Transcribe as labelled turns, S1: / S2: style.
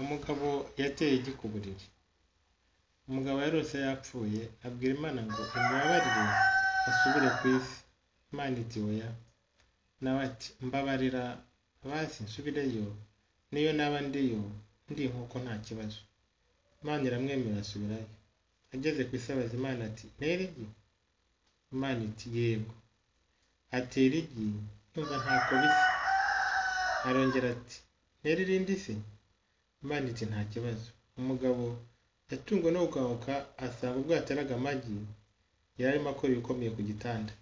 S1: umugabo yateye igi ku buriri umugabo yarose yapfuye abwira imana ngo imbabarire asubire ku isi imana iti oya nawe ati mbabarira basi nsubireyo niyo naba ndiyo ndi nk'uko nta kibazo imana iramwemera asubirayo ageze ku isi abaza imana ati ntera igi imana iti yego atera igi yumva ntako bisa arongera ati ntera irindi se imana iti nta kibazo umugabo yatunguwe no gukanguka asanga ubwo yateraga amagi yari arimo akora ibikomeye ku gitanda